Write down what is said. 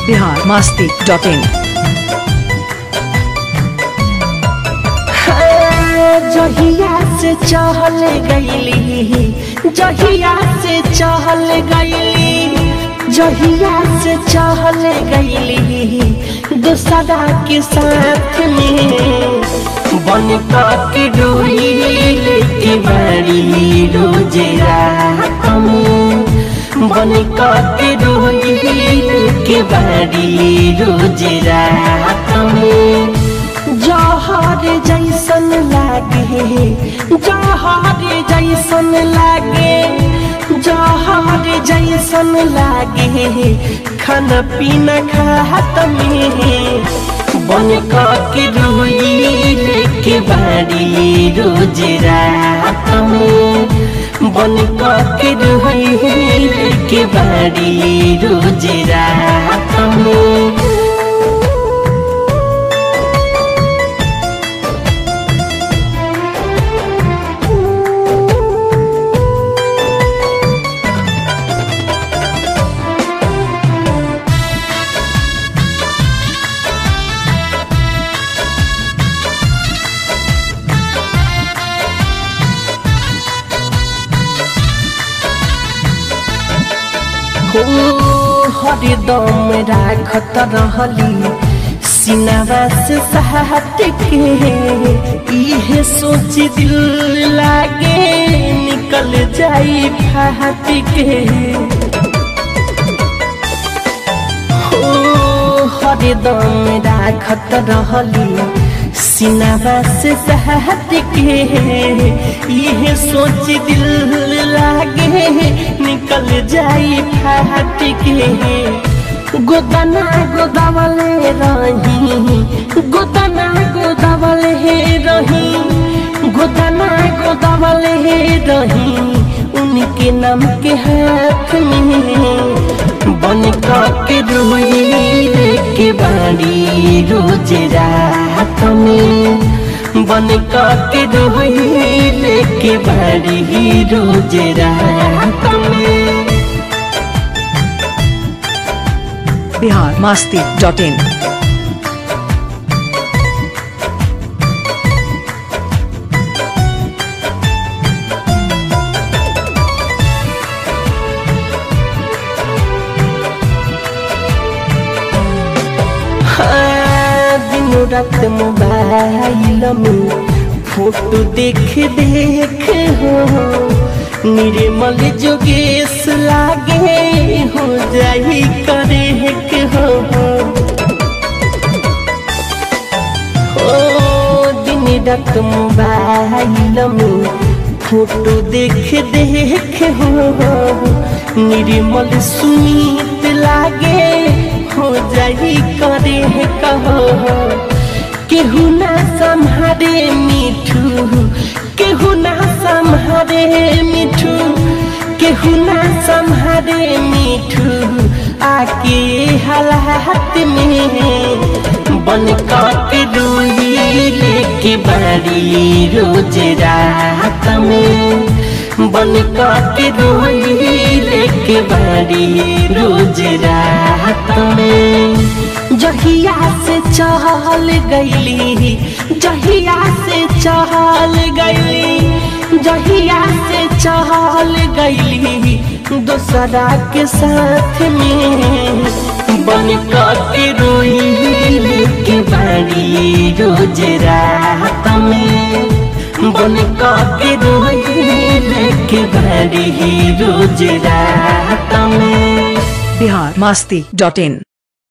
Bihar Masti dot in जहिया से चहल गईली जहिया से चहल गईली जहिया से चहल गईली दूसरा के साथ में बन के डोली लेके बड़ी रोजे रात में बन के डोली लेके बड़ी रोजे रात में जहर जैसन लागे जहर जैसन लागे जहर जैसन लागे खाना पीना खात में बन के रोई लेके बाड़ी रोज रात में बन के रोई लेके बाड़ी रोज रात में हो हरदम राखत रहली सिनावा से सहट के इहे सोच दिल लागे निकल जाई फाट के हो हरदम राखत रहली सिनावा से सहट के यह सोच दिल लागे निकल जाई फाट के गोदना गोदावले रही गोदना गोदावले रही गोदना गोदावले रही उनके नाम के हाथ में बन के रोई के बाड़ी रोज रात में बन के रोई के बाड़ी रोज रात में बिहार मास्ती डॉट इन दिनों रात मोबाइल में फोटो देख देख हो निर्मल जोगेश लागे हो जाई करे के हो ओ दिन रात मोबाइल में फोटो देख देख हो निर्मल सुनीत लागे हो जाई करे कहो केहू ना संहारे मिठू केहू ना संहारे मिठू केहू ना संहारे मिठू आके हालात में बन के रोई लेके बाड़ी रोज रात में बन के रोई लेके बाड़ी रोज रात में जहिया से चहल गईली जहिया से चहल गईली जहिया से चहल गईली दूसरा के साथ में बन के रोई के बाड़ी रोज रात में बन के रोई के बाड़ी रोज रात में बिहार मास्ती डॉट इन